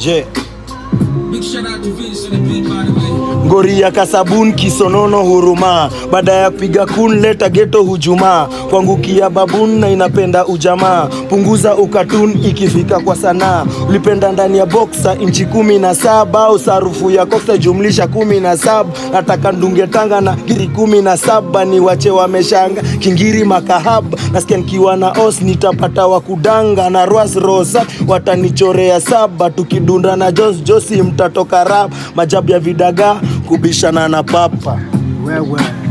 Je, Big shout out to Vince on the beat, by the way. ngori ya kasabun kisonono huruma baada ya piga kun leta geto hujuma kwangukia babun na inapenda ujamaa punguza ukatun ikifika kwa sanaa ulipenda ndani ya boksa inchi kumi na saba au sarufu ya koksa jumlisha kumi na saba nataka ndunge tanga na giri kumi na saba ni wache wameshanga kingiri makahaba nasikia nikiwa na os nitapata wa kudanga na ras rosa watanichorea saba tukidunda na jos josi mtatoka rap majabu ya vidagaa kubishana na papa Wewe